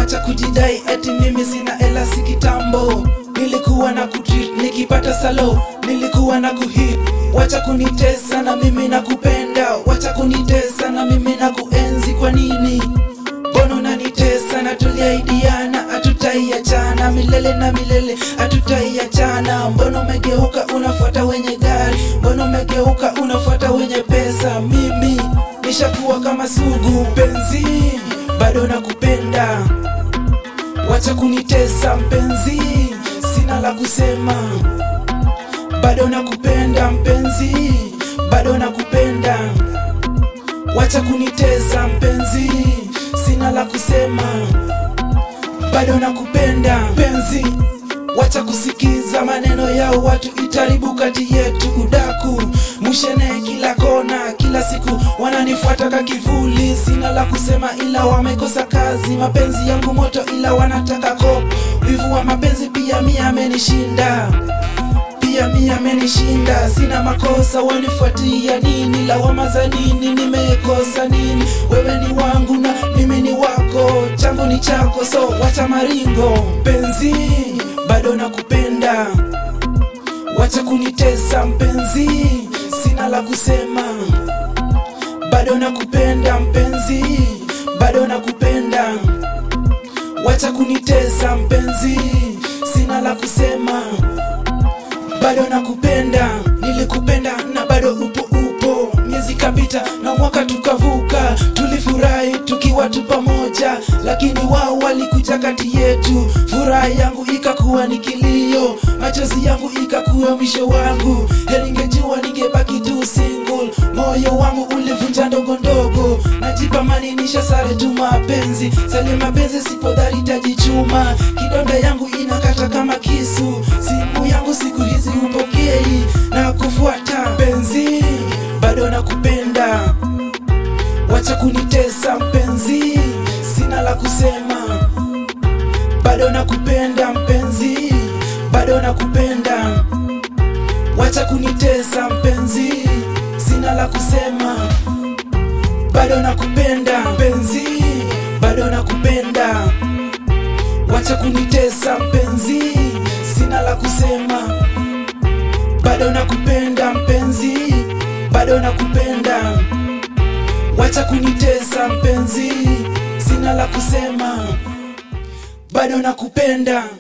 wacha kujidai eti mimi sina ela si kitambo nilikuwa na kutreat nikipata salo nilikuwa na kuhit wacha kunitesa na mimi na kupenda wacha kunitesa na mimi na kuenzi kwa nini mbona unanitesa na tuliaidiana hatutaiachana milele na milele hatutaiachana mbona umegeuka unafuata wenye gari mbona umegeuka unafuata wenye pesa mimi nishakuwa kama sugu mpenzi bado nakupenda wacha kunitesa mpenzi sina la kusema bado nakupenda mpenzi bado nakupenda wacha kunitesa mpenzi sina la kusema bado nakupenda mpenzi wacha kusikiza maneno yao watu itaribu kati yetu udaku mushene kila kona kila siku wananifuata ka kivuli sina la kusema ila wamekosa kazi mapenzi yangu moto ila wanataka kop wivu wa mapenzi pia mi amenishinda pia mi amenishinda sina makosa wanifuatia nini lawama za nini nimekosa nini wewe ni wangu na mimi ni wako changu ni chako so wacha maringo mpenzi bado nakupenda wacha kunitesa mpenzi sina la kusema bado nakupenda mpenzi bado nakupenda wacha kunitesa mpenzi sina la kusema bado nakupenda nilikupenda na bado upo upo miezi kapita na mwaka tukavuka tulifurahi tukiwa tu pamoja lakini wao walikuja kati yetu furaha yangu ikakuwa ni kilio machozi yangu ikakuwa mwisho wangu heriningejua ningebaki tu single moyo wangu ulivunja ndogo ndogo najipa maninisha sare tu mapenzi sali mapenzi sipodhari tajichuma kidonda yangu inakata kama kisu simu yangu siku hizi upokei na kufuata penzi bado nakupenda wacha kunitesa mpenzi sina la kusema bado nakupenda mpenzi bado nakupenda wacha kunitesa mpenzi sina la kusema bado nakupenda mpenzi bado nakupenda wacha kunitesa mpenzi sina la kusema bado nakupenda mpenzi bado nakupenda wacha kunitesa mpenzi sina la kusema bado nakupenda